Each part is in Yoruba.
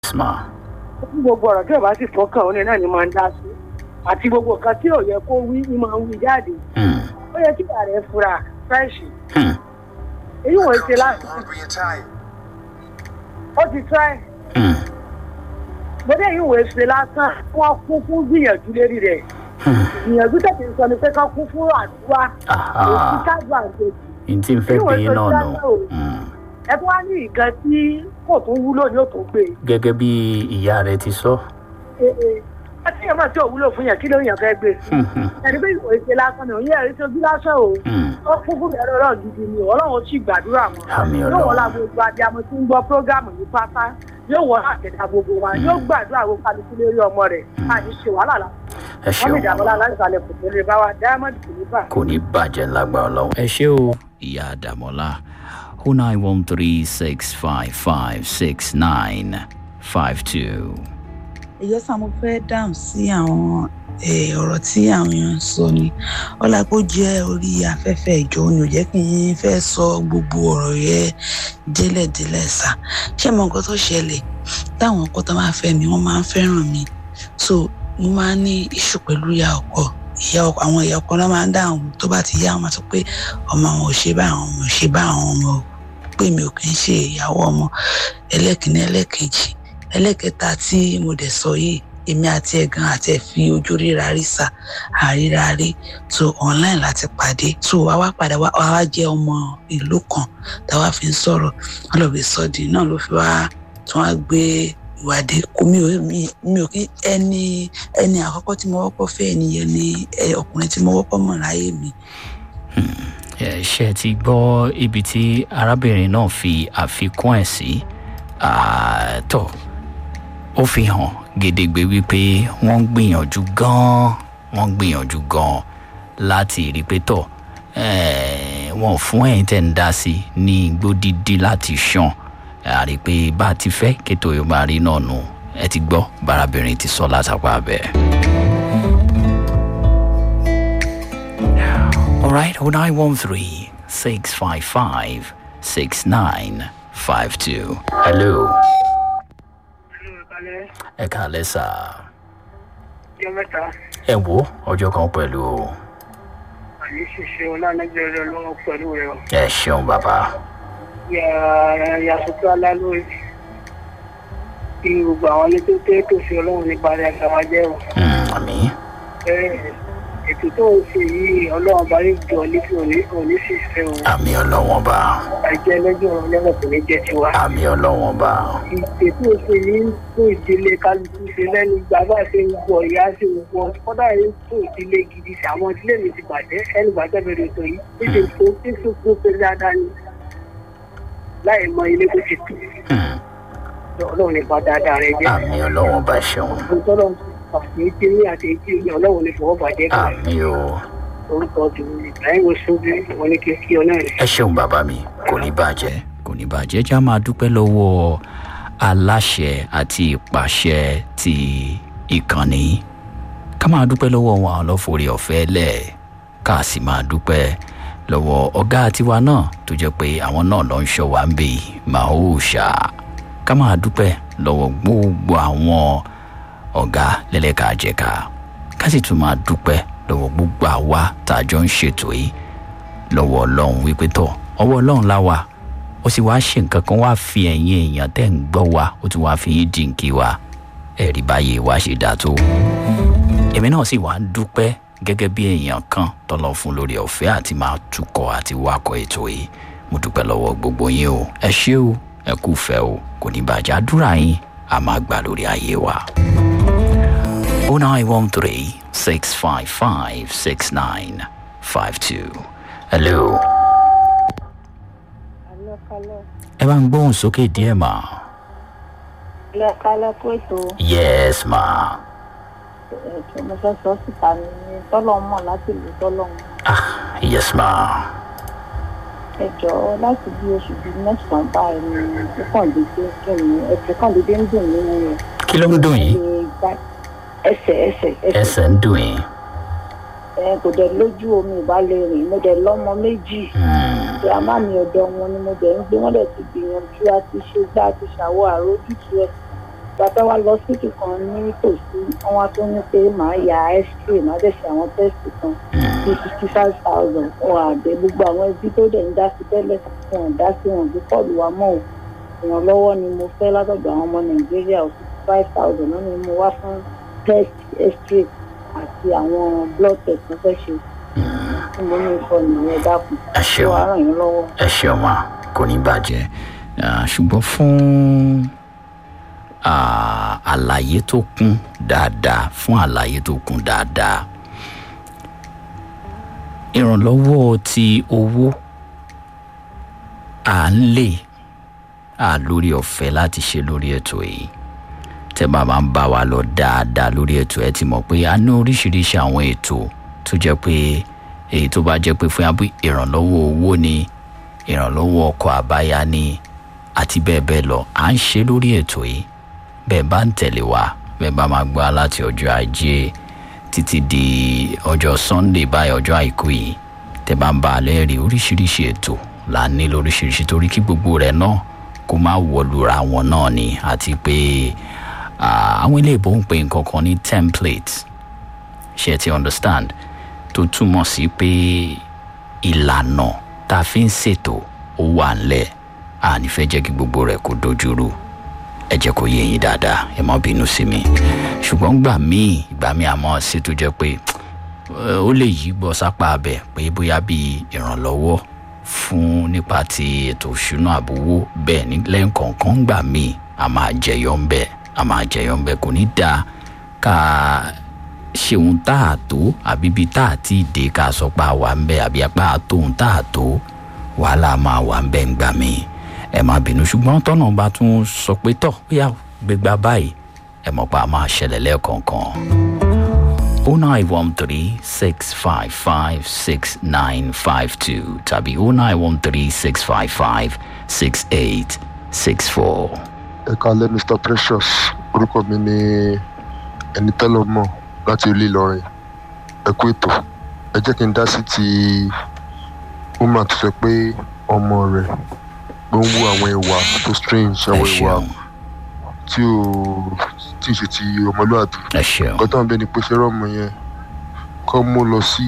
ma. gbogbo ọ̀rọ̀ tí ò bá sì fọ́kàn òun náà ni máa ń dá sí àti gbogbo nǹkan tí ò yẹ kó wí ni máa ń wí jáde Hmm. ó yẹ kí ìyá rẹ̀ fura fẹ́ẹ̀ṣì Hmm. èyí wọ́n ṣe láti ó ti try Hmm. bóde èyí wọ́n ṣe lásán wọ́n kún fún gbìyànjú lérí rẹ̀ Hmm. gbìyànjú tẹ̀sí sọ ni pé kán kún fún àdúrà Aha. èyí kájú àgbèjì n tí n fẹ́ bí yín náà nù. Hmm. ẹ tó wá ní nǹkan tí kò tún wúlò ní òtún gbé gẹ́gẹ́ bí ìyá rẹ̀ ti sọ. e àti èèyàn máa tí ò wúlò fún yàn kí ló yàn fẹ́ gbé Hmm. Hmm. ẹni pé ìwé ṣe lásán ni òun yẹ ẹ̀rí sojú lásán o Hmm. ó kún fún ẹ̀rọ ọ̀rọ̀ gidi ni ọlọ́run ó sì gbàdúrà wọn Àmì yóò Ọlọ́run. wọ́n la gbogbo abiyamọ tí ń gbọ́ prógámù yìí pátá yóò wọ́n àtẹ̀dá gbogbo wa yóò gbàdúrà gbogbo kálukú lórí ọmọ rẹ̀ àní ṣe wàhálà la ẹ wọ́n ṣeun lè dàbọ̀lá láti sàlẹ̀ kò tó lè bá wa diamond kò ní bà. kò ní bàjẹ́ lágbára ọlọ́run. ẹ ṣé o ìyá àdàmọ́lá o nine one three six five five six nine five two. ẹ̀yọ́ sá mo fẹ́ dáhùn sí àwọn eh, ọ̀rọ̀ tí àwọn èèyàn ń sọ ni ọlápò jẹ́ orí afẹ́fẹ́ ìjọ ni ò jẹ́ kí n fẹ́ sọ gbogbo ọ̀rọ̀ yẹn délẹ̀délẹ̀ sá ṣé mo nǹkan tó ṣẹlẹ̀ táwọn ọkọ tó máa fẹ́ mi wọ́n máa ń fẹ́ràn mi so mo máa ń ní iṣu pẹ̀lú ìyá ọkọ ìyá ọkọ àwọn ìyá ọkọ náà máa ń dáhùn tó bá ti yá wọn máa sọ pé ọmọ àwọn ò ṣe bá àwọn ọmọ ò ṣe bá àwọn ọmọ ò pé mi ò kì í ṣe ìyàwó ọmọ ẹlẹ́kìnní ẹlẹ́kejì ẹlẹ́kẹta tí mo dẹ̀ sọ yìí èmi àti ẹ̀gán àti ẹ̀ fi ojú ríra rí sà àríra rí so online láti pàdé so wá wá padà wá wá jẹ́ ọmọ ìlú kan táwa fi ń sọ̀rọ̀ wọn lọ fi sọ́ọ̀dì náà ló fi wá tí wọ́n á gbé ìwádìí kò mi ò mi mi ò kí ẹni ẹni àkọ́kọ́ tí mo wọ́pọ̀ fẹ́ ẹnìyẹn ni ẹ, ọkùnrin tí mo wọ́pọ̀ mọ̀ láyé mi ẹ ṣe ti gbọ́ ibi tí arábìnrin náà fi àfikún ẹ̀ sí Ah, tó ó fi hàn gedegbe wípé wọ́n ń gbìyànjú gan-an wọ́n ń gbìyànjú gan-an láti rí i pé tọ̀ eh, wọn ò fún ẹ̀yin tẹ̀ ń dá sí ní igbó dídí láti ṣàn a rí i pé bá a ti fẹ́ kéto yóò máa rí náà nù ẹ ti gbọ́ bárábìnrin ti sọ látàpá bẹ́ẹ̀. All right, 0913 655 6952. Hello. Ẹ káalẹ́ sà. ọjọ́ mẹ́ta Ẹ wo ọjọ́ kan pẹ̀lú o. àní ṣiṣẹ́ ọlánàjẹ́ rẹ lọ́wọ́ pẹ̀lú rẹ o Ẹ ṣeun bàbá. yàtúntò alálóye kí gbogbo àwọn ilé tó tẹ́ tòsí ọlọ́run nípa rẹ̀ àgbà jẹ́ o. Hmm, Àmì. Bẹ́ẹ̀, ètò tó ń ṣe yìí ọlọ́run bá yóò jọ létí òní òní sì fẹ́ o Àmì ọlọ́wọ́n bá. àìjẹ́ lẹ́jọ́ ọlọ́run kò ní jẹ́ tiwa. Àmì ọlọ́wọ́n bá. ìpè tó ṣe ní tó ìdílé kálukú ṣe lẹ́nu bàbá ṣe ń gbọ́ ìyá ṣe ń gbọ́ kọ́dà yìí tó ìdílé gidi ṣe àwọn ìdílé mi ti bàjẹ́ ẹnu bàjẹ́ bẹ̀rẹ̀ ètò yìí níṣẹ́ tó tíṣù tó ṣe dáadáa ni láì mọ ilé tó ṣe tù Hmm, ọlọ́run nípa dáadáa rẹ jẹ́ Àmì ọlọ́wọ́n bá ṣeun. ọlọ́run àti ètí ní àti ètí ní ọlọ́run ní fọwọ́ bàjẹ́ kan Àmì o. orúkọ tèmi ìbáyìí wo sóbi wọn ní kí kí ọ náà rẹ. Ẹ ṣeun bàbá mi. Kò ní bàjẹ́. Kò ní bàjẹ́. Já máa dúpẹ́ lọ́wọ́ aláṣẹ àti ìpàṣẹ ti ìkànnì. Ká máa dúpẹ́ lọ́wọ́ wọn àwọn lọ́fọ̀ọ́rẹ́ ọ̀fẹ́ lẹ̀. Ká sì máa dúpẹ́ lọ́wọ́ ọ̀gá tiwa náà tó jẹ́ pé àwọn náà ló ń ṣọ́ wa ń bè Mahoosha. Ká máa dúpẹ́ lọ́wọ́ gbogbo àwọn ọ̀gá lẹ́lẹ́kàjẹ̀ka. Ká sì tún máa dúpẹ́ lọ́wọ́ gbogbo àwa tá a jọ ń ṣètò yìí lọ́wọ́ ọlọ́run wípé tọ̀ ọwọ́ ọlọ́run la wà ó sì wá ṣe nǹkan kan wá fi ẹ̀yin èèyàn tẹ́ ń gbọ́ wa ó tún wá fi yín jìnkí wa ẹ̀rí báyìí wá ṣe dáa tó. èmi náà sì wá ń dúpẹ́ gẹ́gẹ́ bí èèyàn kan tọ́lọ́ fún lórí ọ̀fẹ́ àti máa tukọ̀ àti wakọ̀ ètò yìí mo dúpẹ́ lọ́wọ́ gbogbo yín o ẹ ṣé o ẹ kú fẹ́ o kò ní bàjẹ́ àdúrà yín a máa gbà lórí ayé wa. 0913 655 6952. Hello. Alọ́kálọ́ ẹ bá ń gbóhùn sókè díẹ̀ mà. alọ́kálọ́ kó ètò yes ma. ètò mo fẹ́ sọ síta ní tọ́lọ́ mọ̀ láti lè tọ́lọ́ mọ̀. ah yes ma. ẹ jọ̀ọ́ láti bí oṣù bíi mẹ́sàn-án báyìí ni ó kàn dédé kí ni ẹsẹ̀ kàn dédé ń dùn nínú rẹ̀. kí ló ń dùn yín. ẹsẹ̀ ẹsẹ̀ ẹsẹ̀ ń dùn yín. ẹ kò dẹ̀ lójú omi ìbálẹ̀ rìn mo dẹ̀ lọ́mọ méjì Hmm, grandma mi ọ̀dọ̀ wọn ni mo dẹ̀ ń gbé wọ́n dẹ̀ ti gbìyànjú àti ṣe gbá àti ṣàwọ̀ àrójútu ẹ̀ fẹ́ wá lọ sí kan ní tòsí wọ́n wá tó ní pé màá ya x-ray màá dẹ̀ ṣe àwọn tẹ́sì kan bíi fifty five thousand wọn àdé gbogbo àwọn ẹbí tó dẹ̀ ń dá sí tẹ́lẹ̀ wọn ò dá sí wọn bí kọ́ọ̀lù wa mọ́ ò ìrànlọ́wọ́ ni mo fẹ́ látọ̀dọ̀ àwọn ọmọ nàìjíríà fifty five thousand náà ni mo wá fún test x-ray àti àwọn blood test tó fẹ́ ṣe tí mo ní ìfọ nìyẹn dákun ẹ tó ṣeun wàá ràn yín lọ́wọ́. ẹ ṣeun wa kò ní bàjẹ́ Ah, ṣùgbọ́n fún ah, àlàyé tó kún dáadáa fún àlàyé tó kún dáadáa ìrànlọ́wọ́ ti owó à ń lè à lórí ọ̀fẹ́ láti ṣe lórí ètò yìí tẹ́ bá máa ń bá wa lọ dáadáa lórí ètò ẹ ti mọ̀ pé a ní oríṣiríṣi àwọn ètò tó jẹ́ pé èyí tó bá jẹ́ pé fún yàrá ìrànlọ́wọ́ owó ni ìrànlọ́wọ́ ọkọ̀ àbáyá ni àti bẹ́ẹ̀ bẹ́ẹ̀ lọ à ń ṣe lórí ètò yìí bẹ́ẹ̀ bá ń tẹ̀lé wa bẹ́ẹ̀ bá máa gbọ́ láti ọjọ́ ajé títí di ọjọ́ sunday báyìí ọjọ́ àìkú yìí tẹ́ bá ń bá a lẹ́rìí oríṣiríṣi ètò là ń ní lóríṣiríṣi torí kí gbogbo rẹ̀ náà kó má wọlura wọn náà ni àti pé ah, àwọn ilé ìbò ń pè nǹkan kan ní template ṣe ti understand tó túmọ̀ sí pé ìlànà tá a fi ń ṣètò ó wà ńlẹ̀ a ní fẹ́ jẹ́ kí gbogbo rẹ̀ kó dojúrú ẹ jẹ́ kó yé yín dáadáa ẹ má bínú sí mi ṣùgbọ́n gbà míì ìgbà míì àmọ́ sí tó jẹ́ pé eh, ó lè yí gbọ́ sápá abẹ pé bóyá bíi ìrànlọ́wọ́ fún nípa ti ètò ìṣúná àbówó bẹ́ẹ̀ ní lẹ́ǹkọ̀ọ̀kan gbà míì a máa jẹyọ ń bẹ́ẹ̀ a máa jẹyọ ń bẹ́ẹ̀ kò ní dáa ká ṣeun tá a tó àbí bíi tá a ti dé ká sọ pé a wà ń bẹ àbí apá àtóhun tá a tó wàhálà máa wà ń bẹ ń gbà mí ẹ má bínú ṣùgbọ́n tọ́nà bá tún sọ pé tọ̀ bóyá gbégbá báyìí ẹ mọ̀ pé a máa ṣẹlẹ̀ lẹ́ẹ̀kọ̀ọ̀kan. o nine one three six five five six nine five two tàbí o nine one three six five five six eight six four. ẹ kalẹ mr precious orúkọ mi ni ẹni tẹ́lọ̀ mọ̀ láti ilé ìlọrin ẹ kú ètò ẹ jẹ́ kí n dá sí ti woman tó sọ pé ọmọ rẹ̀ ló ń wú àwọn ìwà tó strange ẹ àwọn ìwà ṣeun tí ò tí ì ṣe ti ọmọlúwàbí ẹ ṣeun nǹkan tó ń bẹ ni pé ṣé rọmọ yẹn kọ́ mú lọ sí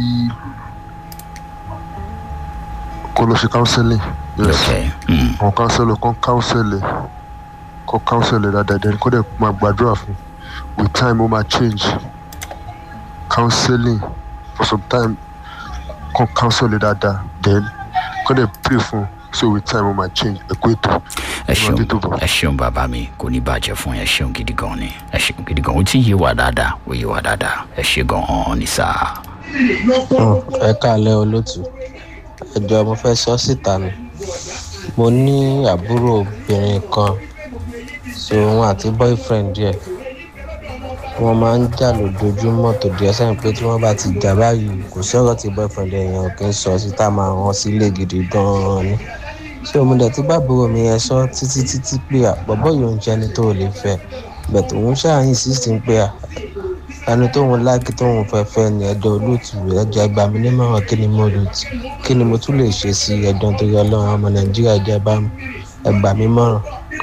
kó lọ ṣe counseling yes ok mm. àwọn counselor kan counsel ẹ kọ counsel ẹ dáadáa then kó dẹ̀ máa gbàdúrà fún with time ó máa change counseling for some time kan counsel ẹ dáadáa then kó dẹ̀ pray fún so with time ó máa change ẹ kó ètò ẹ ṣeun Ọmọdé tó bọ̀. ẹ ṣeun bàbá mi kò ní bàjẹ́ fún ẹ ṣeun gidi gan ni ẹ ṣeun gidi gan ó ti yé wa dáadáa ó yé wa dáadáa ẹ ṣe gan ní sáà. ẹ káàlẹ́ olótù ẹjọ́ mo fẹ́ sọ síta ni mo ní àbúrò obìnrin kan so òun àti boyfriend ẹ̀ wọ́n máa ń jà lójoojúmọ́ tó di ẹsẹ̀ pé tí wọ́n bá ti jà báyìí kò sọ̀rọ̀ tí boyfriend ẹ̀ yẹn kì í sọ síta máa rán sílé gidi gan-an ni so mo dẹ̀ tí bàbúrò mi yẹn sọ títí títí pé àbọ̀bọ̀ yóò ń jẹ́ni tó lè fẹ́ bẹ̀t òun ṣáà insist pé à ẹni tóun láàkì tóun fẹ́ fẹ́ ni ẹjọ́ olóòtú ẹjọ́ ẹgbàá mi nímọ̀ràn kí ni mo lò tí kí ni mo tún lè ṣe sí ẹjọ́ tó yọ lọ́rùn ọmọ nàìjíríà jẹ́ bá ẹgbàá mi mọ̀ràn.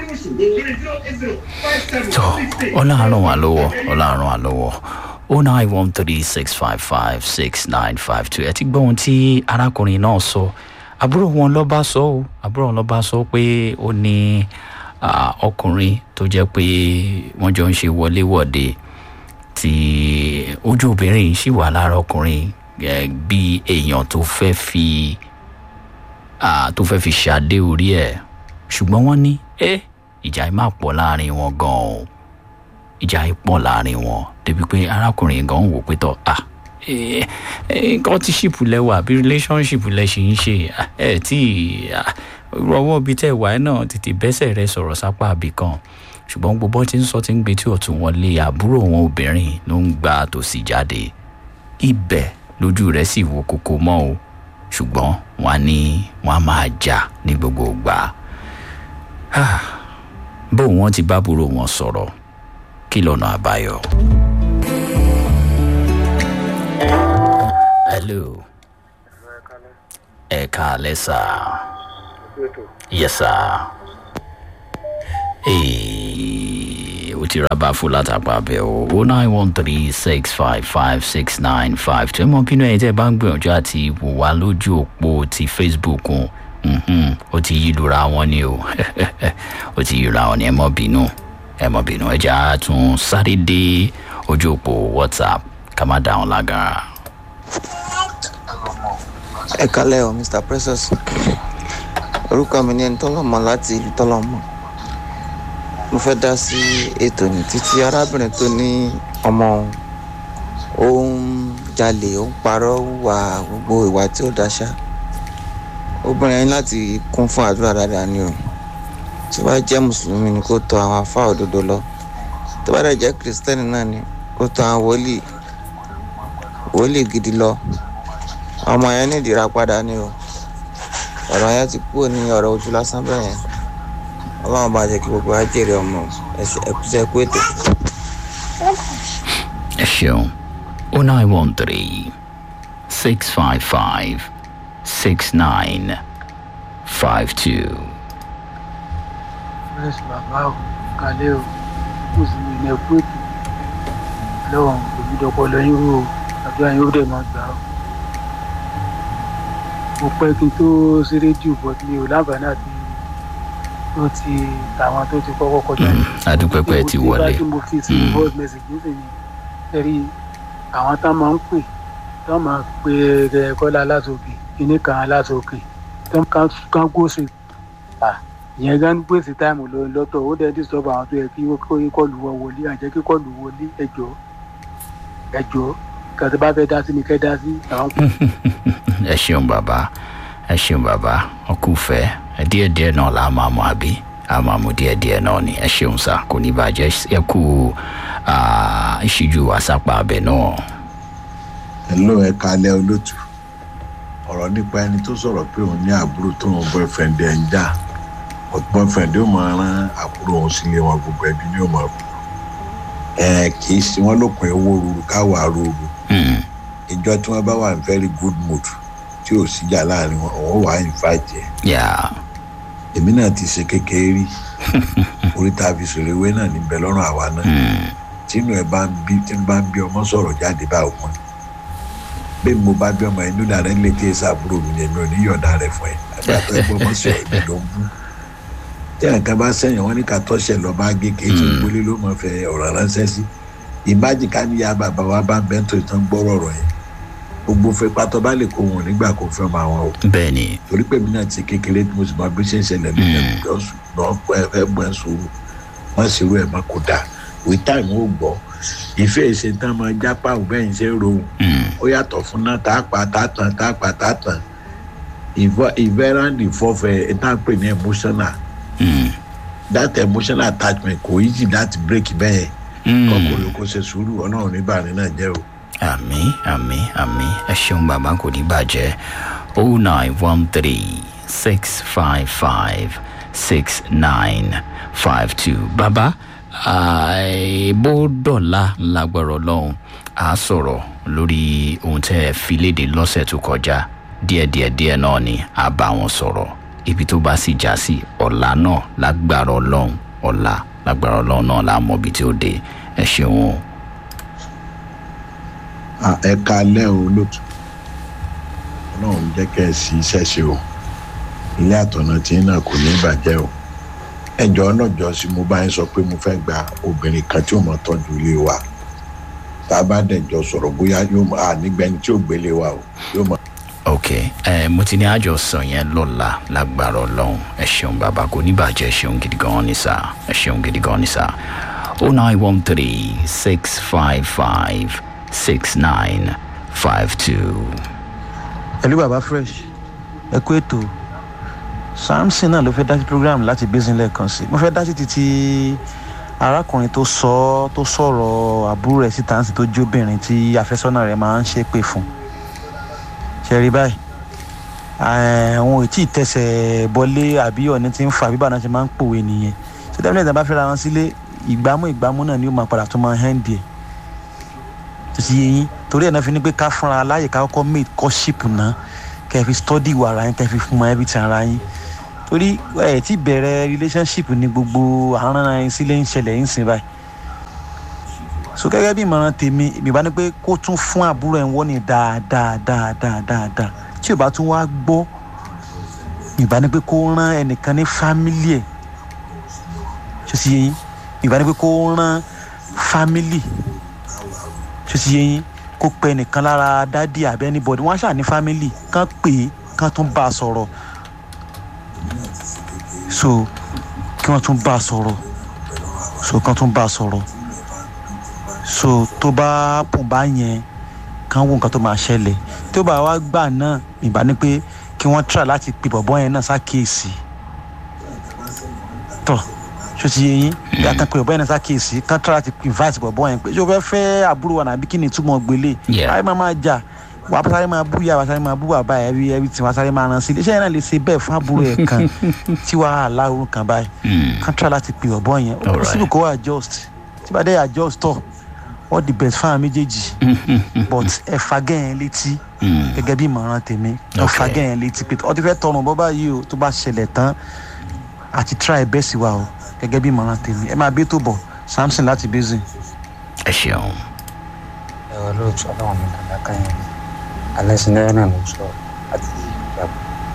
tó ọlọ́run wà lọ́wọ́ ọlọ́run wà lọ́wọ́ o nine one three six five five six nine five two ẹ ti gbọ́ ohun tí arákùnrin náà sọ àbúrò wọn ló bá sọ ọ́ àbúrò wọn ló bá sọ pé ó ní ah, ọkùnrin tó jẹ́ pé wọ́n jọ ń ṣe wọléwọ̀de tí ojú obìnrin yìí sì wà lára ọkùnrin eh, bí èèyàn tó fẹ́ fi ah, tó fẹ́ fi ṣàdé orí ẹ̀ ṣùgbọ́n wọ́n ní ẹ́ ìjà yìí máa pọ̀ láàrin wọn gan-an o ìjà yìí pọ̀ láàrin wọn débi pé arákùnrin gan wò pé tọ́ à eh, eh, nǹkan tí ṣìpù lẹ́wà àbí relationship lẹ ṣì ń ṣe ah, ẹ tí ah, rọwọ́ bíi tẹ́ wà ẹ́ náà tètè bẹ́sẹ̀ rẹ sọ̀rọ̀ sápá àbí kan ṣùgbọ́n gbogbo tí ń sọ ti ń gbé tí ọ̀tún wọn lé àbúrò wọn obìnrin ló ń gba tòsí jáde ibẹ̀ lójú rẹ̀ sì wo kókó mọ́ o ṣùgbọ́n wọn á ní wọn á máa jà ní gbogbo ìgbà Ah, bó wọn ti bá burú wọn sọ̀rọ̀ kí lọ́nà àbáyọ. hello ẹ káalẹ́ sá yes sá. Ee, ó ti ra bá fún látàpá bẹ́ẹ̀ o o nine one three six five five six nine five two ẹ mọ bínú ẹ tẹ́ ẹ bá ń gbìyànjú àti wò wá lójú òpó ti facebook o mhm, ó ti yí lura wọn ni o ó ti yí lura wọn ni ẹ mọ bínú ẹ mọ bínú ẹ jẹ́ àtún sáré dé ojú òpó whatsapp ká má dá wọn lágara. ẹ kalẹ o mr precious orúkọ mi ni ẹni tọ́lọ́mọ láti ìlú tọ́lọ́mọ mo fẹ́ dá sí ètò ní títí arábìnrin tó ní ọmọ òun ó ń jalè ó ń parọ́ wà gbogbo ìwà tí ó dáṣá obìnrin yẹn láti kún fún àdúrà dáadáa ni o tó bá jẹ́ mùsùlùmí ni kó tọ àwọn afá òdodo lọ tó bá dẹ̀ jẹ́ kìrìsìtẹ́nì náà ni kó tọ àwọn wòlíì wòlíì gidi lọ ọmọ yẹn ní ìdíra padà ni o ọ̀rọ̀ yẹn ti kúrò ní ọ̀rọ̀ ojú lásán bẹ́ẹ̀ yẹn ọlọ́run bá jẹ́ kí gbogbo wa jèrè ọmọ ẹ̀kúṣẹ́ kú ètò. ẹ ṣeun o nine one three six five five six nine five two. fresh bàbá o kalẹ́ o kò sì ní ilẹ̀ kú ètò lọ́wọ́n òbídọ́pọ̀ lọ́yìn rú o àdúrà yín ó dẹ̀ máa gbà ó. mo pẹ́ kí n tó sí rédíò bọ́ mi ò láǹfààní àti tó ti tàwọn tó ti kọ́kọ́ kọjá. adúpẹ́pẹ́ ti wọlé. ìgbà tí mo fi sí voice message nísìnyí ẹ̀rí àwọn tá máa ń pè tó máa pe ẹ̀ kọ́lá látòkè kíní kan látòkè tó kán gbóṣe ìyẹn gan gbèsè táìmù lọ lọ́tọ̀ ó dẹ̀ disturb àwọn tó yẹ kí kọlù wọ wọlé àjẹ́ kí kọlù wọlé ẹjọ́ ẹjọ́ kàtí bá fẹ́ dá sí ni kẹ́ dá sí àwọn. ẹ ṣeun bàbá ẹ ṣeun bàbá ọkùnfẹ díẹdíẹ náà la máa mọ àbí a máa mú díẹdíẹ náà ni ẹ ṣeun sá kò ní bàjẹ́ ẹ kú ìṣíjú àsápà abẹ náà. hello ẹ kalẹ olótù ọ̀rọ̀ nípa ẹni tó sọ̀rọ̀ pé òun ní àbúrò tó ń boyfriend ẹ̀ ń jà boyfriend yóò máa rán àbúrò òun sílé wọn gbogbo ẹbí ni yóò máa kú ẹ kì í ṣe wọn lópin owó ruru káwà ruru ìjọ tí wọn bá wà ní very good mood tí ò síjà láàrin wọn òun wà á invite ẹ èmi náà ti ṣe kékeré rí oríta fi sòrò ewé náà níbẹ̀ lọ́rùn àwa náà tínú ẹ bá ń bí tínú bá ń bí ọmọ sọ̀rọ̀ jáde bá òpin bí mo bá bí ọmọ inú dàrẹ́ létí ẹ̀ sábúrò mi ni èmi ò ní yọ̀ọ̀dà rẹ̀ fún ẹ àgbà tó ẹ gbọ́ ọmọ sọ̀rọ̀ mi ló ń bú tí nǹkan bá sẹ́yìn wọn ní ká tọ́ṣẹ̀ lọ bá gé kéjì gbólé ló mọ̀ fẹ́ ọ̀rọ̀ ránṣẹ́ sí ìbájì ká níyà bàbá wa bá ń bẹ́ tó ìtàn gbọ́rọ̀ rọ̀ yẹn gbogbo fẹ́ pátọ́ bá lè kó wọn nígbà kó fẹ́ máa wọn o. bẹẹni. torí pé mi náà ti kékeré tí mo sì máa bí ṣe ń ṣẹlẹ̀ ní ẹgbẹ́ náà pẹ́ fẹ́ gbọ́ ẹ̀ sòrò wọ́n sì rú ẹ̀ má kó dà with time ó gbọ́ ìfẹ́ ìṣe tán máa jápá òun bẹ́ẹ̀ ń ṣe rohùn ó yàtọ̀ fún náà tá a pa tá a tàn tá a pa tá a tàn ìfẹ́ràn ìfọ́fẹ́ ẹ̀ tá a pè ní emotional Mm. that emotional attachment kò easy láti break bẹ́ẹ̀ kọkùnrin kò ṣe sùúrù ọlọ́run ní bàrin náà jẹ́ o. àmì àmì àmì ẹ ṣeun bàbá kò ní bàjẹ́ o nine one three six five five six nine five two bàbá bó dọ̀la lágbára ọlọ́run á sọ̀rọ̀ lórí ohun tẹ́ ẹ fi léde lọ́sẹ̀ tó kọjá díẹ̀díẹ̀ díẹ̀ náà ni a bá wọn sọ̀rọ̀ ibi tó bá sì já sí ọ̀la náà lágbára ọlọ́run ọ̀la lágbára ọlọ́run náà la mọ ibi tí ó dé ẹ ṣeun o. ẹ kalẹ́ o lótú ọlọ́run jẹ́ kẹ́ ẹ sí iṣẹ́ ṣe o ilé àtọ̀nà tí náà kò ní bàjẹ́ o ẹjọ́ ọlọ́jọ́ sí mo bá yín sọ pé mo fẹ́ gba obìnrin kan tí ò mọ̀ tọ́jú ilé wa tá a bá dẹ̀jọ́ sọ̀rọ̀ bóyá yóò mọ̀ ànígbẹ́ni tí ò gbélé wa o yóò mọ̀ ok ẹ mo ti ní àjọsọ yẹn lọ́la lágbára ọlọ́run ẹ ṣeun bàbá kò ní bàjẹ́ ẹ ṣeun gidi gan ni sá ẹ ṣeun gidi gan ni sá o nine one three six five five six nine five two. pẹ̀lú bàbá fresh ẹ kú ètò samson náà ló fẹ́ dá sí program láti basin lẹ́ẹ̀kan sí mo fẹ́ dá sí títí arákùnrin tó sọ tó sọ̀rọ̀ àbúrò ẹ̀ síta ń sì tó jóbìnrin tí àfẹ́sọ́nà rẹ̀ máa ń ṣépè fún un ṣẹ̀rí báyìí àwọn ò tí ì tẹsẹ̀ bọlé àbí ọ̀ní tí ń fa àbíbá náà ṣe máa ń pòwe nìyẹn ṣé tẹ́lẹ̀ tí a bá fẹ́ra wọn sílé ìgbámú ìgbámú náà ni ó máa padà tó máa hẹ́ǹdì ẹ̀ tó ti yé yín torí ẹ̀ náà fi ní pé ká fúnra aláyè ká kọ́kọ́ mate courtship náà kẹ́ ẹ fi study ìwà ara yín kẹ́ ẹ fi fún mọ everything ara yín torí ẹ̀ tí bẹ̀rẹ̀ relationship ní gbogbo àárín ara yín sílé ń ṣẹlẹ̀ yín sìn báyìí so gẹ́gẹ́ bí ìmọ̀ràn tèmi èmi bá ní pé kó tún fún àbúrò ẹ̀ ń wọ́n ní dáadáa dáadáa dáadáa tí ò bá tún wá gbọ́ ìbá ní pé kó rán ẹnìkan ní fámílì ẹ̀ ṣé ti yé yín ìbá ní pé kó rán fámílì ṣé ti yé yín kó pe ẹnìkan lára dádì àbẹ́ anybody wọ́n á ṣáà ní fámílì kán pè é kán tún bá a sọ̀rọ̀ so kí wọ́n tún bá a sọ̀rọ̀ so kán tún bá a sọ̀rọ̀ so tó bá pọ̀ bá yẹn kán wo nǹkan tó máa ṣẹlẹ̀ tó bá wá gbà náà ìbá ní pé kí wọ́n try láti pe bọ̀bọ́ yẹn náà ṣàkíyèsí tọ̀ ṣó ti yé yín yàtọ̀ pé bọ̀bọ́ yẹn náà ṣàkíyèsí kán try láti invite bọ̀bọ́ yẹn pé ṣé o fẹ́ fẹ́ àbúrò wa nàbí kí ni ìtumọ̀ gbélé Yeah. ayé máa máa jà wà á sáré máa bú yà wà á sáré máa bú bàbá ẹ̀ ẹbí ẹbí tí wà á sáré máa rán sí ilé iṣẹ́ yẹn náà lè ṣe bẹ́ẹ̀ fún àbúrò ẹ̀ kan tí wàá aláwo kan báyìí Mm. kán try láti pe bọ̀bọ́ yẹn ó Alright. síbù kó wà adjust tí bá dé adjust tọ̀ all the best fáwọn méjèèjì but ẹ fagẹ́ yẹn létí Mm. gẹ́gẹ́ bí ìmọ̀ràn tèmi Okay. ọ̀fà gẹ̀yìn létí pé ọtí fẹ́ tọrùn bọ́ báyìí o tó bá ṣẹlẹ̀ tán àti try bẹ́ẹ̀ sí wa o gẹ́gẹ́ bí ìmọ̀ràn tèmi ẹ máa bí tó bọ̀ samson láti basin. ẹ ṣeun ẹ̀rọ lóòótọ́ ọlọ́run mi dàda káyọ̀ ni alẹ́ sinẹ́rẹ́ náà ló sọ àti ìgbàgbọ́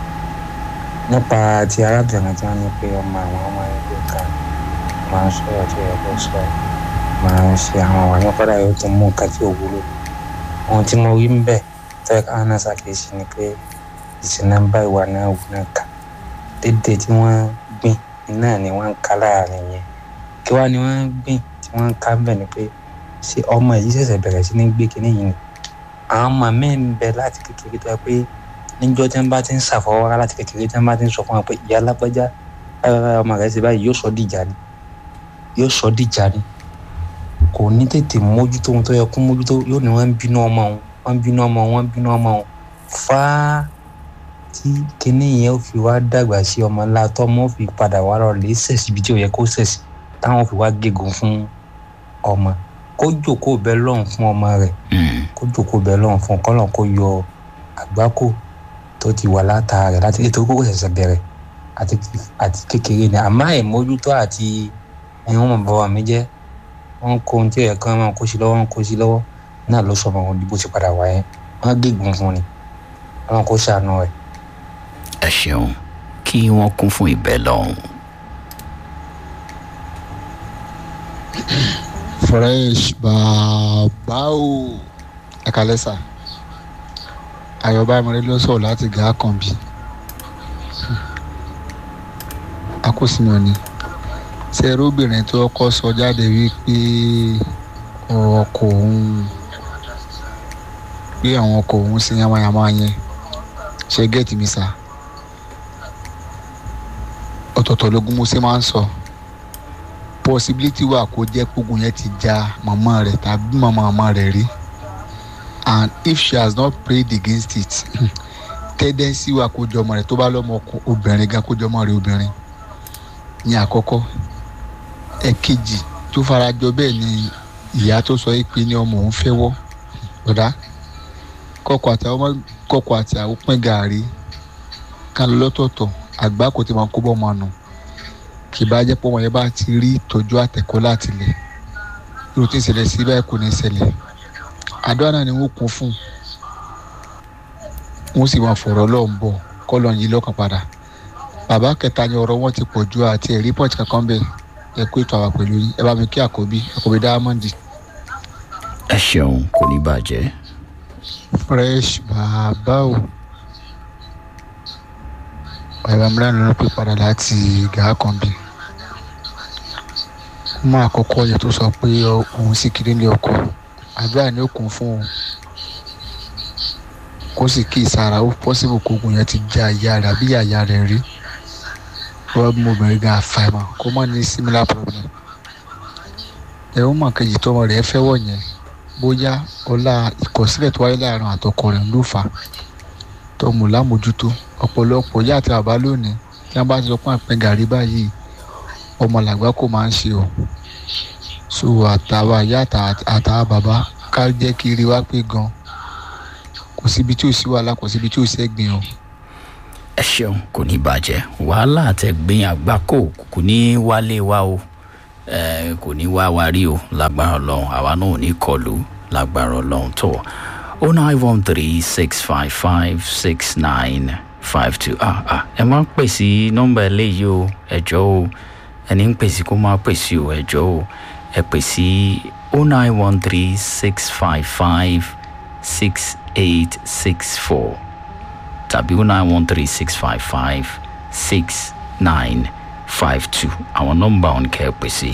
nípa ti arábìnrin tí wọ́n ní pé ọmọ àwọn ọmọ ẹgbẹ́ kan máa ń sọ̀rọ̀ tí ẹ kó sọ máa ń ṣe àwọn àwọn nípadà yóò tún mú nǹkan tí ò wúlò ohun tí mo rí ń bẹ̀ tẹ́ ká náà ṣàkíyèsí ni pé ìṣìnà bá ìwà náà wù náà kà dédé tí wọ́n gbìn náà ni wọ́n ń ká láàrin yẹn kí wá ni wọ́n gbìn tí wọ́n ń ká bẹ̀ ni pé ṣé ọmọ yìí ṣẹ̀ṣẹ̀ bẹ̀rẹ̀ sí ní gbé kinní yìí ni àwọn ọmọ mi ń bẹ láti kékeré tó yẹ pé níjọ́ tí wọ́n bá ti ń ṣàfọwọ́rá láti kékeré tí wọ́n bá ti ń sọ fún wọn pé ìyá alágbájá báyọ̀ ọmọ rẹ̀ ṣe báyìí yóò sọ dìjà ni yóò sọ dìjà ni kò ní tètè mójútó ohun tó yẹ kó mójútó yóò ní wọ́n ń bínú ọmọ òun wọ́n ń bínú ọmọ òun wọ́n ń bínú ọmọ òun fáá tí kinní yẹn ó fi wá dàgbà sí ọmọ ńlá tọ́mọ ó fi padà wá lọ lè ṣẹ̀sì ibi tí ò yẹ kó ṣẹ̀sì táwọn ó fi wá gégùn fún ọmọ kó jòkó bẹ lọ́hùn fún ọmọ rẹ̀ Mm. kó jòkó bẹ lọ́hùn fún kọ́lọ̀ kó yọ àgbákò tó ti wà látara rẹ̀ láti nítorí kókò ṣẹ̀ṣẹ̀ bẹ̀rẹ̀ àti àti kékeré ni àmọ́ àìmójútó àti ẹ̀yin wọn bọ̀ wà mí jẹ́ wọ́n kó ohun tí ẹ̀yẹ kan máa kó sí lọ́wọ́ wọ́n kó sí lọ́wọ́ náà ló sọ ọmọ wọn bí bó ti padà wáyé wọ́n gégùn fún ni wọ́n kó ṣàánú rẹ̀. ẹ ṣeun kí wọ́n kún fún ìbẹ́ lọ́hùn. fresh bàbá o ẹ̀kálẹ́sà ayọ̀bá ìmọ̀lẹ́ ló ń sọ̀rọ̀ láti gà á kàn bí akósìmí òní ṣe erébìnrin tó kọ́ sọ jáde wípé ọkọ òun pé àwọn ọkọ òun sí yamayama yẹn ṣe gẹ́ẹ̀tì mi sá ọ̀tọ̀ọ̀tọ̀ lógún mo ṣe máa ń sọ possibility wà kó jẹ́ kógun yẹn ti ja màmá rẹ̀ tàbí màmá màmá rẹ̀ rí and if she has not prayed against it tendency wà kó jọ ọmọ rẹ̀ tó bá lọ́mọ ọkọ obìnrin gan kó jọ ọmọ rẹ̀ obìnrin ní àkọ́kọ́ ẹ̀kejì tó farajọ bẹ́ẹ̀ ni ìyá tó sọ pé ní ọmọ òun fẹ́ wọ́ ọ̀dà kọ́kọ́ àti àwọn ọmọ kọ́kọ́ àti àwọn pín gàárì kan lọ́tọ̀ọ̀tọ̀ àgbà kò tí máa kó bọ́ ọmọ nù kì bá jẹ́ pé ọmọ yẹn bá ti rí ìtọ́jú àtẹ̀kọ́ láti lẹ̀ irú tí ń ṣẹlẹ̀ sí báyìí kò ní ṣẹlẹ̀ àdúrà náà ni wọ́n kún fún wọ́n sì máa fọ̀rọ̀ lọ́ọ̀ ń bọ̀ kọ́ lọ́ọ̀ yí lọ́kàn padà bàbá kẹta ni ọ̀rọ̀ wọn ti pọ̀ ju àti ẹ̀rí pọ̀jù kankan bẹ́ẹ̀ ẹ kó ètò àwà pẹ̀lú yín ẹ bá mi kí àkọ́bí àkọ́bí dáhámọ́ndì. ẹ ṣeun kò ní bàjẹ́. fresh bàbá o bàbá mi lánàá ló pè padà láti gàá kan bí mú àkọ́kọ́ yẹn tó sọ pé òun sì kiri ní ọkọ àdúrà ní òkun fún òun kó sì kí ìsara ó pọ́sibù kókun yẹn ti já ìyá rẹ̀ àbí ìyá rẹ̀ rí problem obìnrin gan àfàìmọ̀ kó má ní similar problem ẹ̀rọ mọ̀ kejì tọmọ rẹ̀ fẹ́ wọ̀ yẹn bóyá ọlá ìkọ̀sílẹ̀ tó wáyé láàrin àtọkọ rẹ̀ ló fà á tọmọ lámójútó ọ̀pọ̀lọpọ̀ ìyá àti bàbá lónìí tí wọ́n bá ti sọ pé àpẹ gàrí báyìí ọmọ làgbà kò máa ń ṣe o so àtàwọn ìyá àtàwọn bàbá ká jẹ́ kí rí wá pé gan kò síbi tí ò sí wàhálà kò síbi tí ò sẹ́gbìn o. ẹ ṣeun kò ní bàjẹ́ wàhálà àtẹ̀gbìn àgbákò kò ní wálé wa o ẹ kò ní wá wa rí o lágbára ọlọ́run àwa náà ò ní kọlù lágbára ọlọ́run tó o nine one three six five five six nine five two ah ah ẹ máa ń pè sí nọ́mbà eléyìí o ẹ̀jọ́ o ẹni ń pè sí kó máa pè sí o ẹ̀jọ́ o ẹ pè sí o nine one three six five five six eight six four tàbí o nine one three six five five six nine five two àwọn nọ́mbà òun kẹ́ ẹ pè sí.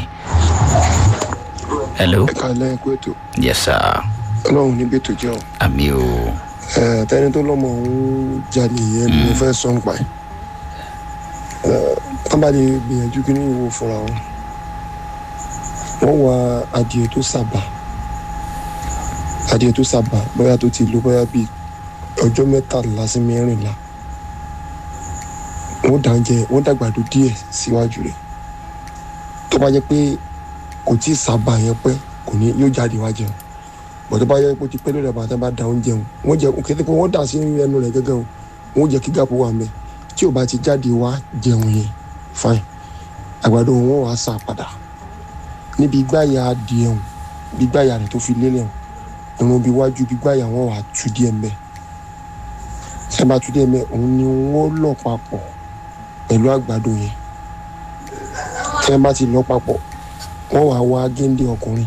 hello ẹ kàlẹ́ ẹ kú ètò yes sir ọlọ́run níbi ètò jẹ́ o àmì o ẹ tẹni tó lọ́mọ òun jalè yẹn ni mo fẹ́ sọ ń pa ẹ̀ ẹ tán bá lè gbìyànjú kí ní ìwò fúnra wọn wọ́n wá adìẹ tó sábà adìẹ tó sábà bóyá tó ti lò bóyá bíi ọjọ́ mẹ́tàlá sí mẹ́rìnlá wọ́n dà ń jẹ wọ́n dàgbàdo díẹ̀ síwájú rẹ̀ tó bá jẹ́ pé kò tí ì sábà yẹn pẹ́ kò ní yóò jáde wá jẹun bọ̀ tó bá yẹ kó ti pẹ́ lórí àbàtà bá da oúnjẹ wọn wọ́n jẹ kété pé wọ́n dà sí ẹnu rẹ̀ gẹ́gẹ́ o wọ́n jẹ́ kí gáàpù wà mẹ́ tí ò bá ti jáde wá jẹun yẹn fine àgbàdo wọn wàá sà padà níbi gbáyà adìẹ wọn bí gbáyà rẹ̀ tó fi lélẹ̀ wọn irun bí wájú bí gbáyà wọn wàá tú díẹ̀ mẹ́ sábà tú díẹ̀ mẹ́ òun ni wọ́n lọ̀ papọ̀ pẹ̀lú àgbàdo yẹn tí wọ́n bá ti lọ papọ̀ wọ́n wàá wá géńdé ọkùnrin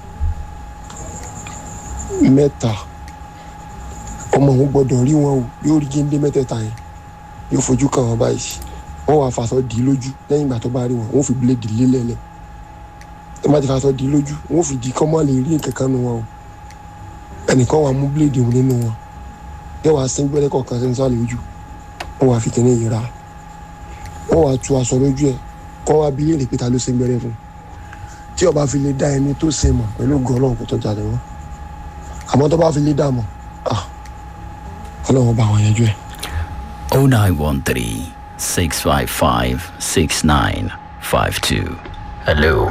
mẹ́ta ọmọ òun gbọ́dọ̀ rí wọn o yóò rí géńdé mẹ́tẹ̀ẹ̀ta yẹn yóò fojú kàn wọ́n báyìí wọ́n wàá fàṣọ dì í lójú lẹ́yìn ìgbà tó bá rí wọn wọ́n fi bíléèdì lélẹ̀lẹ̀ tó bá ti fàṣọ dì í lójú wọ́n fi di kọ́mọ́ lè rí nǹkan kan nu wọn o ẹnìkan wàá mú bíléèdì òun nínú wọn yóò wàá sín gbẹ́rẹ́ kọ̀ọ̀kan sí nísàlẹ̀ ojú wọ́n wàá fi kíní yìí ra wọ́n wàá tu aṣọ lójú ẹ̀ kọ́ wá bí léèrè pé ta ló sín gbẹ́rẹ́ fún tí ọba fi lè dá ẹni tó sin mọ̀ pẹ̀lú gọ́ọ̀lọ́ kó tó jáde wọn àmọ́ tó bá fi lè dà mọ́ ọlọ́run bá wọn yanjú ẹ̀. o nine one three six five five six nine five two hello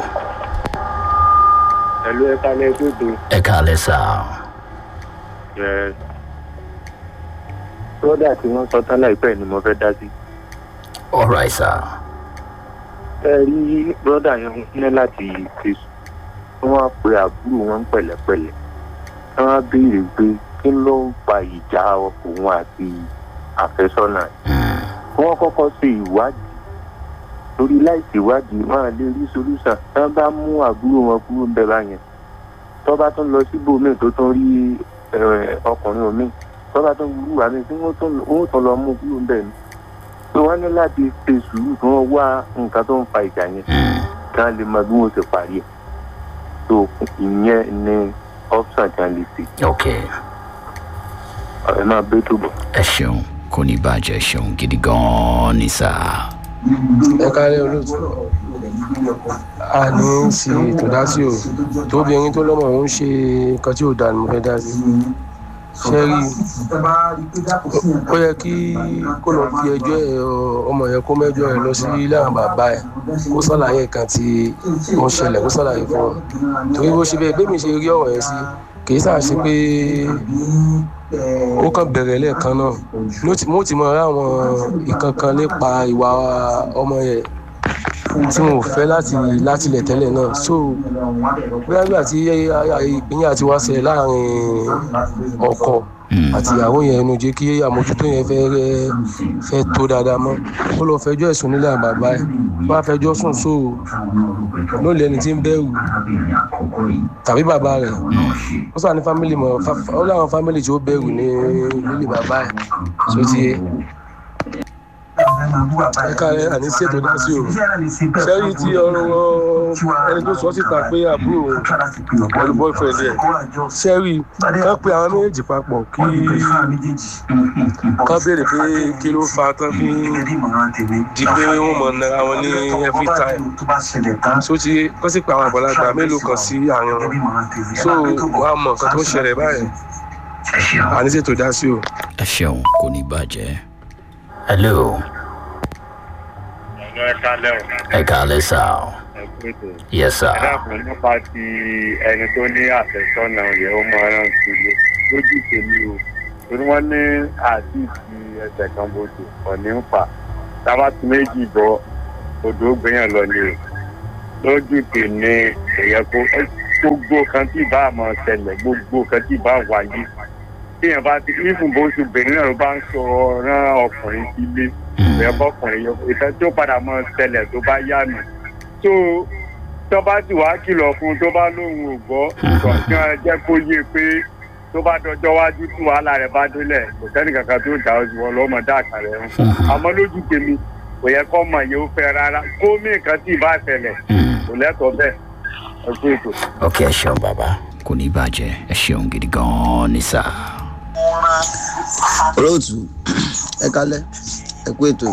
Ẹ̀lú ẹ̀ka lẹ́gbẹ̀ẹ́ tó. ẹ kàlẹ́ sá Yes. Brọ́dà tí wọ́n sọ tán láìpẹ́ ni mo fẹ́ dá sí. alright sá Ẹ rí brọ́dà yẹn ní láti fi sùn. Wọ́n á pe àbúrò wọn pẹ̀lẹ́pẹ̀lẹ́. Wọ́n á béèrè pé kí ló ń fa ìjà òun àti àfẹ́sọ́nà. Wọ́n kọ́kọ́ ṣe ìwádìí. Torí láìsí ìwádìí, wọ́n á lè rí solúsàn. Tí wọ́n bá mú àbúrò wọn kúrò ń bẹ báyẹn. Tọ́ bá tún lọ síbòmíì tó tún rí eh, ọkùnrin omi tọ́ba tó ń wúlò àmì tí wọ́n tún wọ́n tún lọ mú kúrò ńbẹ̀ ni pé wọ́n ní láti ṣe sùúrù kí wọ́n wá nǹkan tó ń fa ìjà yẹn kí wọ́n lè mọ bí wọ́n ṣe parí ẹ̀ tó ìyẹn ní option tí wọ́n lè ṣe. ok ẹ máa bẹ́ tó bọ̀. ẹ ṣeun kò ní bàjẹ́ ṣeun gidi gan-an ní sá. ẹ kálẹ̀ olóòtú a ní í ṣe ètò dá sí o tóbìnrin tó lọ́mọ òun ṣe nǹkan tí ò dáa ni mo fẹ́ dá sí ṣe rí ó yẹ kí kó lọ fi ẹjọ́ ẹ ọmọ yẹn kó mẹ́jọ ẹ lọ sí ilé àwọn bàbá ẹ kó sàlàyé nǹkan tí ó ń ṣẹlẹ̀ kó sàlàyé fún wọn torí bó ṣe bẹ́ẹ̀ bẹ́ẹ̀ mi ṣe rí ọ̀rọ̀ yẹn sí kì í sáà ṣe pé ó kàn bẹ̀rẹ̀ lẹ́ẹ̀kan náà mo ti mọ àwọn ìkankan nípa ìwà ọmọ yẹn tí mo fẹ́ láti láti lẹ̀ tẹ́lẹ̀ náà so bóyá nígbà tí ìpínyà ti wá ṣẹlẹ̀ láàrin ọkọ àti ìyàwó yẹn ẹnu jẹ́ kí àmójútó yẹn fẹ́ fẹ́ tó dáadáa mọ́ ó lọ fẹjọ́ ẹ̀sùn nílẹ̀ àbàbá ẹ̀ bá fẹjọ́ sùn so ló lẹ́ni tí ń bẹ̀rù tàbí bàbá rẹ̀ ó sọ ní fámìlì mọ̀ ó láwọn fámìlì tí ó bẹ̀rù ní nílé bàbá ẹ̀ so ti yẹ ẹ̀ka rẹ̀ àní ṣètò dá sí o sẹ́rí tí ọ̀rọ̀ ẹni tó sọ síta pé àbúrò pẹ̀lú boyfriend ẹ̀ sẹ́rí ká pe àwọn méjèèjì papọ̀ kí ká béèrè pé kí ló fa tán fi di pé wọ́n mọ̀ nára wọn ní every time so ti kọ́ sí pé àwọn àgbàlagbà mélòó kan sí àárín wọn so wàá mọ̀ nǹkan tó ń ṣẹlẹ̀ báyìí àní ṣètò dá sí o. ẹ ṣeun kò ní bàjẹ́ hello ẹ kálẹ̀ o. ẹ kàlẹ́ sá o yes sir. ẹ dákun nípa ti ẹni tó ní àfẹ́sọ́nà yẹn ó mọ ẹran sílé lójú tèmi o torí wọ́n ní àti ti ẹsẹ̀ kan bòdò ọ̀ní ń fà tábà tí méjì bọ́ odò gbìyàn lọ ni o lójú tèmi ẹ̀yẹ kó gbogbo kan tí bá a máa ṣẹlẹ̀ gbogbo kan tí bá a wáyé téèyàn bá ti nífun bó ṣe obìnrin náà ló bá ń sọ rán ọkùnrin sílé ìyẹn bọ́kùnrin yọ ìfẹ́ tó padà máa ṣẹlẹ̀ tó bá yá mi tó tó bá ti wá kìlọ̀ fún un tó bá lóun ò gbọ́ kọ̀ọ̀kan jẹ́ kó yé pé tó bá dọjọ́ wájú tí wàhálà rẹ̀ bá délẹ̀ kò sẹ́ni kankan tó dà ọ́ sí wọn lọ́mọ dáàkà rẹ̀ ń àmọ́ lójú tèmi kò yẹ kọ́ mọ̀ yẹn ó fẹ́ rárá kó mí nǹkan tí ì bá ṣẹlẹ̀ kò lẹ́tọ̀ọ́ bẹ́ẹ̀ ẹ kú ètò. ok ẹ ṣeun bàbá kò ní bàjẹ́ ẹ ṣeun gidi gan-an ní sáà. olóòtú ẹ kálẹ̀ ẹ kú ètò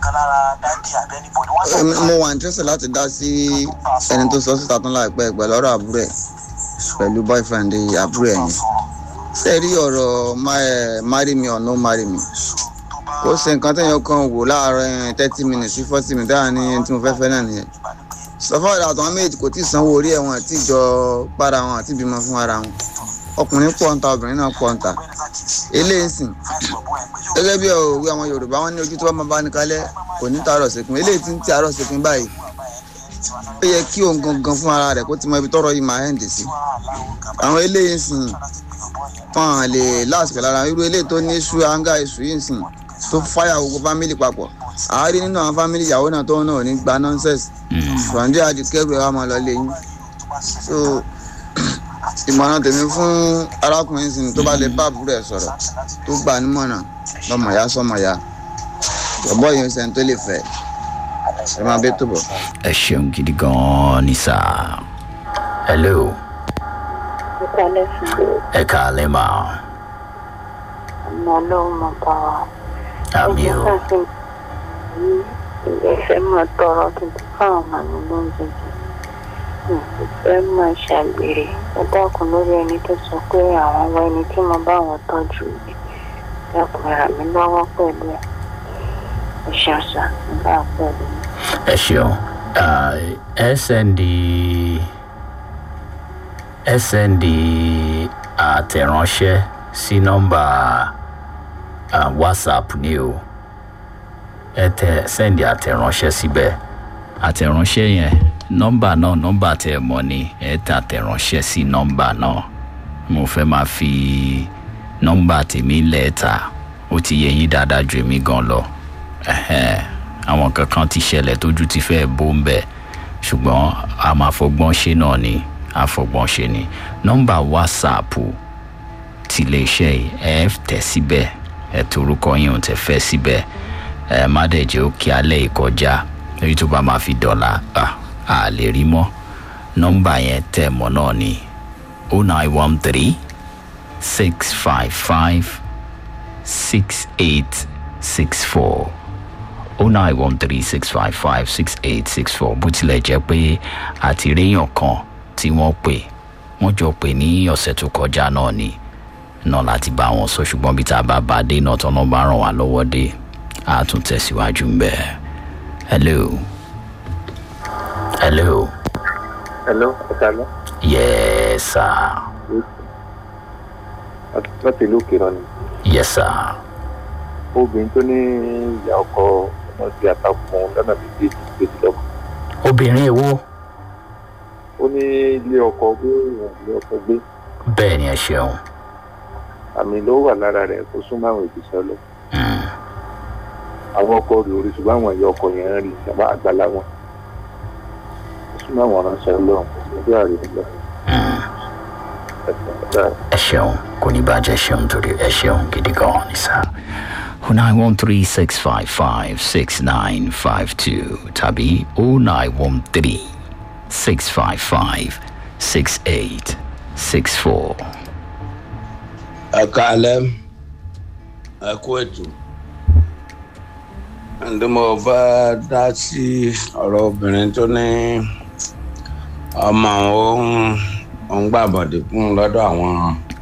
Em- mo wà interested láti dá sí ẹni tó sọ síta tán láìpẹ́ pẹ̀lú ọ̀rọ̀ àbúrò ẹ̀ pẹ̀lú boyfriend àbúrò ẹ̀ yẹn ṣe rí ọ̀rọ̀ ma- eh, marry me or no marry me ó ṣe nǹkan téèyàn kan wò láàárọ̀ thirty minutes sí forty minutes dáhà ní ẹni tí mo fẹ́ fẹ́ náà nìyẹn sọfọ́ ìdá àtàwọn méjì kò tí ì sanwó orí ẹ̀ wọn àti ìjọ para wọn àti ìbímọ fún ara wọn ọkùnrin pọ̀ ń ta obìnrin náà pọ̀ ń ta eléyìí sìn gẹ́gẹ́ bí òwe àwọn yorùbá wọn ní ojú tí wọ́n máa bá ní kalẹ̀ kò ní tààrọ̀ sẹ́kùn eléyìí ti ń ti àárọ̀ sẹ́kùn báyìí ó yẹ kí òun gangan fún ara rẹ̀ kó ti mọ ibi tọ́rọ̀ yìí máa hẹ́ǹdì sí àwọn eléyìí sìn wọn lè láàsìkò lára irú eléyìí tó ní iṣu anga iṣu yìí sìn tó fáyà gbogbo fámìlì papọ̀ àárín nínú àwọn fámìlì ìyàwó náà tó náà ní gba nọ́ńsẹ̀sì ṣùgbọ́n àdìkẹ́rù ẹ̀ wá máa lọ lé yín so ìmọ̀ràn tèmi fún arákùnrin sìn tó bá lè bá àbúrò ẹ̀ sọ̀rọ̀ tó gbà nímọ̀ràn lọ́mọ ya sọ́mọ ya ọ̀bọ̀ yìí ń sẹ́ni tó lè fẹ́ ẹ máa bẹ́ tó bọ̀. ẹ ṣeun gidi gan-an ní sáà. hello ìkàlẹ̀ fún ẹ káàlẹ́ mà ọmọ ọlọ́run mọ̀ bá wa. àmì o ẹgbẹ́ ilé fẹ́ máa tọrọ tuntun fáwọn ọmọ mi lóúnjẹ jẹ mi ò fẹ́ máa ṣàgbèrè ẹ dákun lórí ẹni tó sọ pé àwọn wá ẹni tí mo bá wọn tọ́jú mi dákun ràn mí lọ́wọ́ pẹ̀lú ẹ̀ ẹ ṣàṣà nígbà pẹ̀lú mi. ẹ ṣeun Ah, ẹ sẹ́ndì ẹ sẹ́ndì àtẹ̀ránṣẹ́ sí nọ́mbà ah, whatsapp ni o ẹ tẹ sẹ́ndì àtẹ̀ránṣẹ́ síbẹ̀ àtẹ̀ránṣẹ́ yẹn nọ́mbà náà nọ́mbà tẹ ẹ mọ̀ ni ẹ tẹ àtẹ̀ránṣẹ́ sí nọ́mbà náà mo fẹ́ máa fi nọ́mbà tèmi lẹ́ẹ̀ta ó ti yẹ yín dáadáa ju èmi gan lọ Ẹhẹ́n, àwọn kankan ti ṣẹlẹ̀ tójú ti fẹ́ bó ń bẹ̀ ṣùgbọ́n a máa fọgbọ́n ṣe náà ni a fọgbọ́n ṣe ni nọ́mbà wásaàpù ti iléeṣẹ́ yìí ẹ tẹ̀ síbẹ̀ ẹ torúkọ yín ò tẹ̀ fẹ́ síbẹ̀ ẹ má dẹ̀ jẹ́ ó kí alẹ́ ìkọjá lórí tó bá máa fi dọ̀là ah, a lè rí mọ́ nọ́mbà yẹn tẹ̀ mọ́ náà ni o nine one three six five five six eight six four o nine one three six five five six eight six four bó tilẹ̀ jẹ́ pé àtìréyàn kan tí wọ́n pè wọ́n jọ pè ní ọ̀sẹ̀ tó kọjá náà ni náà láti bá wọn sọ ṣùgbọ́n bí tá a bá bá a dé náà tọ́nà bá ràn wá lọ́wọ́ dé a tún tẹ̀síwájú ń bẹ̀. hello hello hello ọ̀sálẹ̀ yes sir láti ìlú òkèrè ni yes sir obìnrin tó ní ìyá ọkọ ọmọ sí àtàkùn lọ́nà méjì tó ti lọ́kọ̀ obìnrin èwo ó ní ilé ọkọ gbé ìwọ̀n ilé ọkọ gbé bẹ́ẹ̀ ni ẹ ṣeun àmì ló wà lára rẹ̀ tó súnmọ́ àwọn ìgbésẹ̀ lọ àwọn ọkọ rẹ̀ orí ṣùgbọ́n àwọn ìyá ọkọ yẹn ń rí ìjàmbá àgbàlá wọn ó súnmọ́ àwọn ránṣẹ́ lọ́wọ́ ọjọ́ àrẹ lọ. ẹ ṣeun kò ní bàjẹ́ ṣeun torí ẹ ṣeun gidi gan ni sá. o nine one three six five five six nine five two tàbí o nine one three six five five six eight six four. ẹ káalẹ́ ẹ kú ètò ǹdí mo fẹ́ dá sí ọ̀rọ̀ obìnrin tó ní ọmọ òun òun gbàbọ̀dé fún lọ́dọ̀ àwọn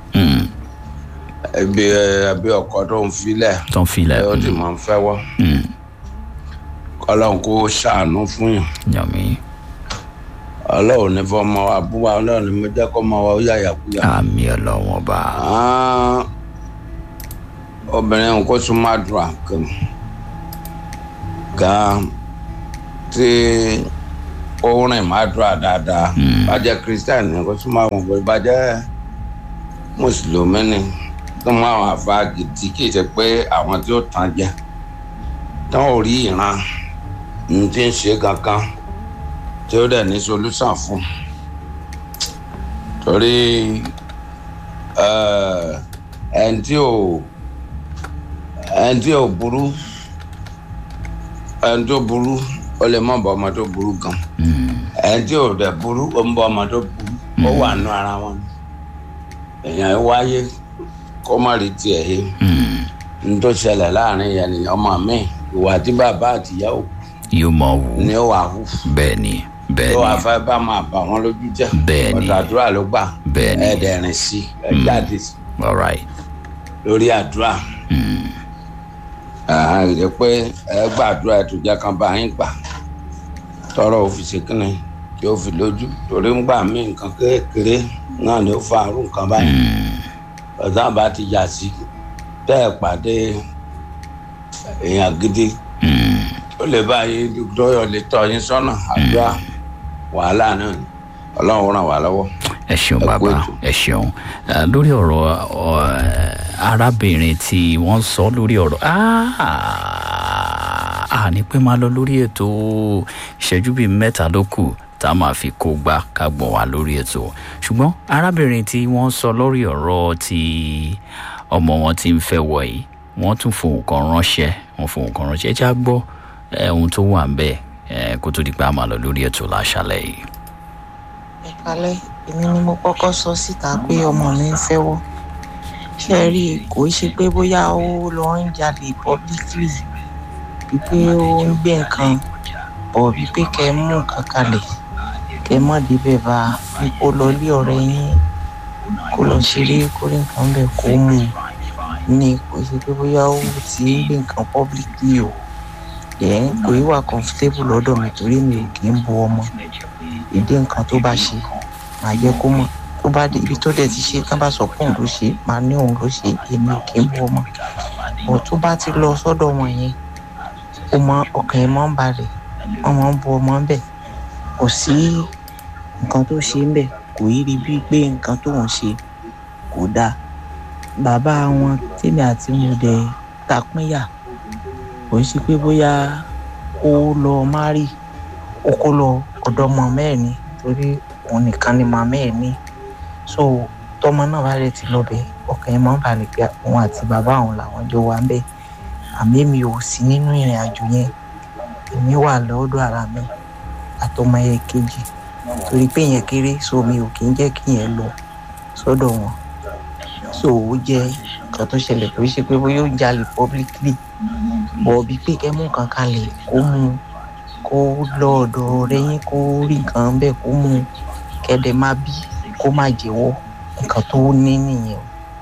ẹbí ẹbí ọkọ tó ń filẹ̀ tó ń filẹ̀ ó sì máa ń fẹ́wọ́ kọ́lọ́n kó ṣàánú fún yàn yàmí ọlọ́run ní fọmọ àbúrò ọlọ́run ní mo jẹ́ kó mọ wa ó yàyàkúyà. àmì ọlọ́wọ́n bá. obìnrin kò tún máa dùn àkàn gan tí ó rìn má dúrà dáadáa bàjẹ́ christian ni kó súnmọ́ àwọn òbí bàjẹ́ mùsùlùmí ni tó mọ àwọn àfa gidi kì í ṣe pé àwọn tí ó tàn jẹ tán ò rí ìran ní tí ń ṣe kankan tí ó dẹ̀ ní solúsàn fún torí ẹni tí ò ẹni tí ò burú ẹni tó burú ó lè mọ̀ bọ́ ọmọ tó burú gan ẹni tí ò dẹ̀ burú ó ń bọ́ ọmọ tó burú ó wà nù ara wọn èèyàn wáyé kó má rí tiẹ̀ yé n tó ṣẹlẹ̀ láàrin yẹn ni ọmọ mi ìwà tí bàbá àtìyá ò yóò mọ wù ni ó wà hù bẹ́ẹ̀ ni bẹ́ẹ̀ tó ni wàá fẹ́ bá máa bà wọ́n lójú jẹ́ Bẹ́ẹ̀ ni. ọ̀dọ̀ àdúrà ló gbà Bẹ́ẹ̀ ni. ẹ̀ẹ́dẹ̀rìn sí ẹ̀ jáde sí all right lórí àdúrà àìrè pé ẹ gbàdúrà ẹ tó jẹ́ kan bá yín gbà tọrọ òfìsè kínní tí ó fi lójú torí ń gbà mí nǹkan kékeré náà ni ó fa àrùn nǹkan báyìí ọ̀sán bá ti yà sí tẹ́ ẹ pàdé èèyàn gidi ó lè bá yín dọ́yọ̀ lè tọ́ yín sọ́nà àdúrà wàhálà náà ni ọlọ́run ràn wá lọ́wọ́. ẹ ṣeun bàbá ẹ ṣeun Eh, lórí ọ̀rọ̀ ọ, arábìnrin tí wọ́n sọ lórí ọ̀rọ̀ a ní pé máa lọ lórí ètò ìṣẹ́jú bíi mẹ́ta ló kù tá a máa fi kó gbá ká gbọ̀n wá lórí ètò ṣùgbọ́n arábìnrin tí wọ́n sọ lórí ọ̀rọ̀ tí ọmọ wọn ti ń fẹ́ wọ̀ yìí wọ́n tún fohùn kan ránṣẹ́ wọ́n fohùn kan ránṣẹ́ ẹ já gbọ́ eh, ohun tó wà ń bẹ̀ eh, kó tó di pé a máa lọ lórí ètò láṣálẹ̀ yìí. ẹ kalẹ èmi ni mo kọkọ sọ síta pé ọmọ mi ń fẹwọ ṣe rí i kò í ṣe pé bóyá ó lọ ń jalè publicly wípé ó ń gbé nǹkan bọ̀ wípé kẹ ẹ mú nǹkan kalẹ̀ kẹ ẹ má débẹ̀ bá a kó lọ lé ọ̀rẹ́ yín kó lọ ṣeré kó rí nǹkan bẹ̀ kó mú un ní kò í ṣe pé bóyá ó ti ń gbé nǹkan publicly o ẹ̀ kò í wà comfortable lọ́dọ̀ mi torí mi ò kì í bu ọmọ ìdí nǹkan tó bá ṣe màá jẹ́ kó mọ̀ tó bá dé ibi tó dẹ̀ ti ṣe tán bá sọ pé òun ló ṣe màá ní òun ló ṣe èmi ò kí ń bu ọmọ bọ̀ tó bá ti lọ sọ́dọ̀ wọn yẹn ó mọ ọkàn ẹ̀ mọ́ ń balẹ̀ wọ́n mọ́ ń bu ọmọ ń bẹ̀ kò sí nǹkan tó ṣe ń bẹ̀ kò yí rí bíi pé nǹkan tó ń ṣe kò dáa bàbá wọn tèmi àti mo dẹ̀ tapínyà kò ń ṣe pé bóyá ó lọ márì ó kó lọ ọ̀dọ̀ ọmọ mẹ́rin torí òun nìkan ni màmá ẹ̀ ní so tọmọ náà bá rẹ̀ ti lọ bẹ̀ ọkàn ẹ̀ máa ń balẹ̀ pé òun àti bàbá òun làwọn jọ wà ń bẹ̀ àmì mi ò sí nínú ìrìn àjò yẹn èmi wà lọ́dọ̀ ara mi àtọmọ yẹn kejì torí pé yẹn kéré so mi ò kí ń jẹ́ kí yẹn lọ sọ́dọ̀ wọn so ó jẹ́ nǹkan tó ṣẹlẹ̀ kò ṣe pé bóyá ó jalè publicly bọ̀ bí pé kẹ́ mú nǹkan kalẹ̀ kó mú un kó lọ ọ̀dọ̀ rẹ yín kó rí nǹkan bẹ́ẹ̀ kó mú un kẹ́dẹ̀ má bí kó má jẹ́wọ́ nǹkan tó ní nìyẹn.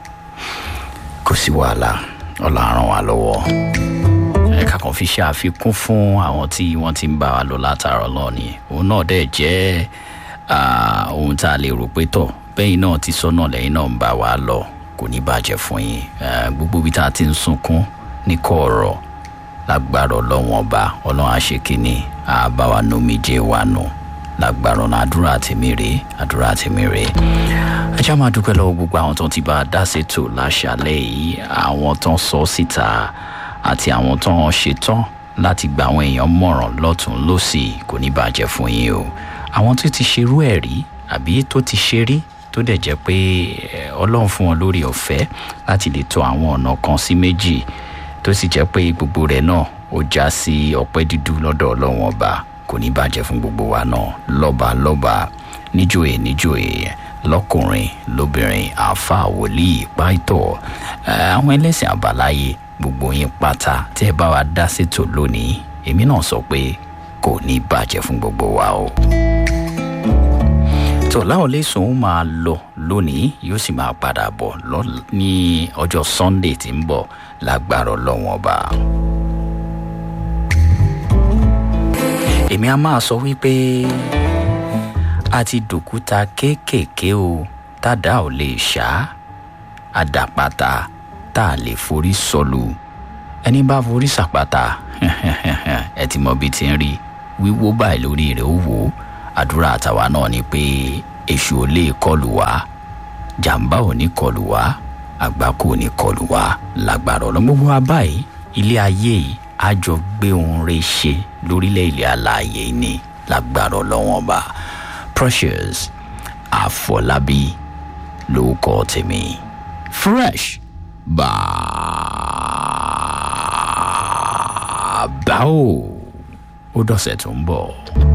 kò sí wàhálà ọ̀la ràn wá lọ́wọ́ ẹ̀ka kan fi ṣe àfikún fún àwọn tí wọ́n ti ń bá wa lọ látàrọ̀ lọ ni òun náà dẹ̀ jẹ́ ah, ohun tá a lè rò pé tọ̀ bẹ́yìn náà ti sọ náà lẹ́yìn náà ń bá wa lọ kò ní bàjẹ́ fún yín Eh, gbogbo ibi tá a ti ń sunkún ní kọ̀ọ̀rọ̀ lágbára ọlọ́wọ́n ọba ọlọ́run àṣekínní àbáwa nomijé wa nù lágbára ọ̀nà àdúrà tèmi rèé àdúrà tèmi rèé ajá máa dúpẹ́ lọ́wọ́ gbogbo àwọn tó ti bá a dá ṣètò láṣálẹ̀ yìí àwọn tó ń sọ síta àti àwọn tó ń ṣetán láti gba àwọn èèyàn mọ̀ràn lọ́tún lọ́sì kò ní bàjẹ́ fún yín o àwọn tó ti ṣerú ẹ̀ rí àbí tó ti ṣe rí tó dẹ̀ jẹ́ pé eh, ọlọ́run fún wọn lórí ọ̀fẹ́ láti lè tọ àwọn ọ̀nà kan sí méjì tó sì jẹ́ pé gbogbo rẹ̀ náà ó já sí ọpẹ́ dídú lọ́dọ̀ ọlọ́run ọba kò ní bàjẹ́ fún gbogbo wa náà lọ́ba lọ́ba níjòyè níjòyè lọ́kùnrin lóbìnrin àáfà wòlíì pàìtọ́ eh, àwọn ẹlẹ́sìn àbáláyé gbogbo yín pátá tí ẹ bá wa dá sétò lónìí èmi náà sọ pé kò ní bàjẹ́ fún gbogbo wa o tó láwọn lẹ́sùn ó máa lọ lónìí yóò sì máa padà bọ̀ lọ́- ní ọjọ́ sunday tí ń bọ̀ lágbára ọlọ́wọ́n ọba. èmi a máa sọ wípé a ti dòkúta kéékèèké o tádà ò lè ṣá àdàpàtà tá a lè forí sọlù ẹni bá forí sàpàtà ẹ ti mọ bí ti ń rí wíwó báyìí lórí rẹ̀ ó wò ó àdúrà àtàwa náà ni pé èṣù ò lè kọlù wá jàǹbá ò ní kọlù wá àgbákò ò ní kọlù wá lágbára ọ̀nà gbogbo wa báyìí ilé ayé yìí á jọ gbé ohun rẹ̀ ṣe lórílẹ̀ ilẹ̀ alààyè ni lágbára ọlọ́wọ́n ọba precious àfọlábí lórúkọ tèmi fresh bàbá o ó dọ̀sẹ̀ tó ń bọ̀.